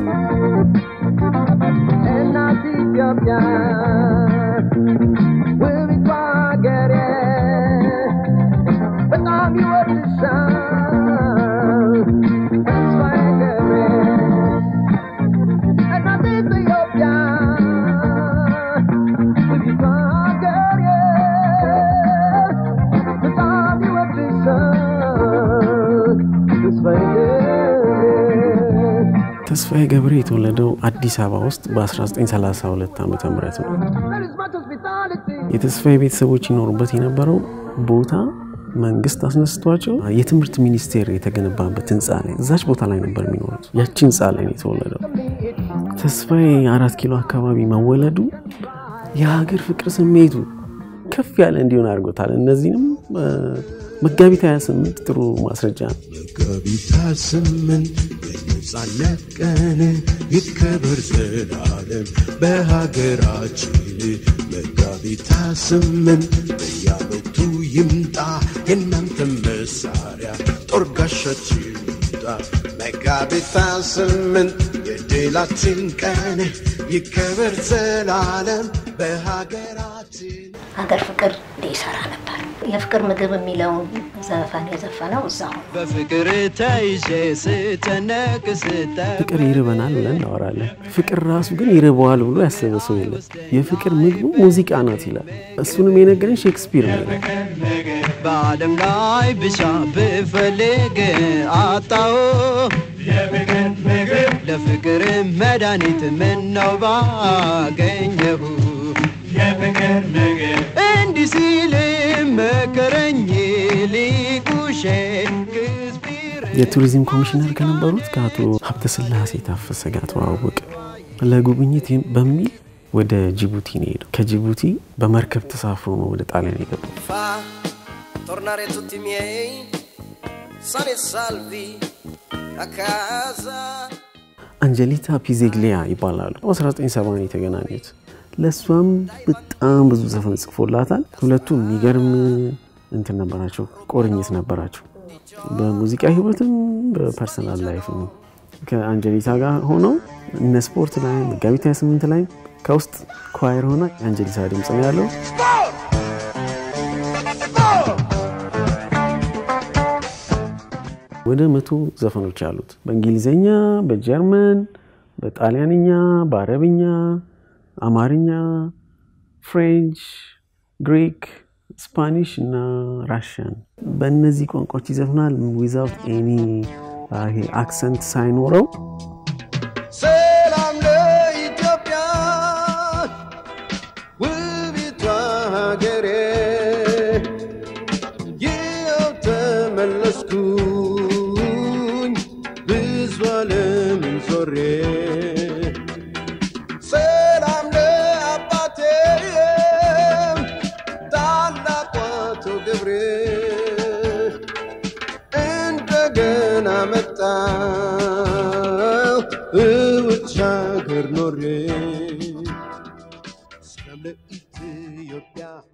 እናት ኢትዮጵያ ውቢቷ ሀገሬ በጣም ይወድሻል ተስፋዬ ገብሬ እናት ኢትዮጵያ ውቢቷ ሀገሬ በጣም ይወድሻል ተስፋዬ ገብሬ ተስፋዬ ገብሬ የተወለደው አዲስ አበባ ውስጥ በ1932 ዓ ም ነው። There is much hospitality. የተስፋዬ ቤተሰቦች ይኖሩበት የነበረው ቦታ መንግስት አስነስቷቸው የትምህርት ሚኒስቴር የተገነባበት ህንፃ ላይ እዛች ቦታ ላይ ነበር የሚኖሩት። ያቺ ህንፃ ላይ ነው የተወለደው። ተስፋዬ አራት ኪሎ አካባቢ መወለዱ የሀገር ፍቅር ስሜቱ ከፍ ያለ እንዲሆን አድርጎታል። እነዚህንም እ፣ መጋቢት 28 ጥሩ ማስረጃ ነው። መጋቢት ስምንት የነጻነት ቀን ይከበር ዘላለም በሀገራችን። መጋቢት ስምንት በየዓመቱ ይምጣ የእናንተ መሳሪያ ጦር ጋሻችን ይምጣ። መጋቢት ስምንት የድላችን ቀን ይከበር ዘላለም በሀገራችን። ሀገር ፍቅር እንደ ይሰራ ነበር። የፍቅር ምግብ የሚለውን ዘፈን የዘፈነው እዛው ነው። በፍቅር ተይዤ ስጨነቅ ስጠ ፍቅር ይርበናል ብለን እናወራለን። ፍቅር ራሱ ግን ይርበዋል ብሎ ያሰበ ሰው የለም። የፍቅር ምግቡ ሙዚቃ ናት ይላል። እሱንም የነገረን ሼክስፒር ነው። በዓለም ላይ ብቻ ብፈልግ አጣው ለፍቅር መድኃኒት ምነው ባገኘሁ እንዲህ ሲል መከረኝ ሊቁ ሼክስፒር የቱሪዝም ኮሚሽነር ከነበሩት ከአቶ ሀብተስላሴ ታፈሰ ጋር ተዋወቀ። ለጉብኝት በሚል ወደ ጅቡቲ ነው ሄደው። ከጅቡቲ በመርከብ ተሳፍሮ ነው ወደ ጣሊያን የገባው። fa tornare tutti i miei sani e salvi a casa. አንጀሊታ ፒዜግሊያ ይባላሉ። 1970 ነው የተገናኙት። ለእሷም በጣም ብዙ ዘፈን ጽፎላታል። ሁለቱም የሚገርም እንትን ነበራቸው፣ ቁርኝት ነበራቸው። በሙዚቃ ህይወትም በፐርሰናል ላይፍም ከአንጀሊታ ጋር ሆነው እነ ስፖርት ላይ መጋቢት 28 ላይ ከውስጥ ኳየር ሆና የአንጀሊታ ድምፅ ነው ያለው። ወደ መቶ ዘፈኖች አሉት በእንግሊዝኛ፣ በጀርመን፣ በጣሊያንኛ፣ በአረብኛ፣ አማርኛ፣ ፍሬንች፣ ግሪክ፣ ስፓኒሽ እና ራሽያን በእነዚህ ቋንቋዎች ይዘፍናል ዊዛውት ኤኒ ይሄ አክሰንት ሳይኖረው ሰላም ለኢትዮጵያ ውቢቷ ሀገሬ ይኸው ተመለስኩኝ ብዙ ዓለምን ዞሬ ሰላም ለአባቴ ታላቁ አቶ ገብሬ እንደገና መጣሁ እውጭ ሀገር ኖሬ ሰላም ለኢትዮጵያ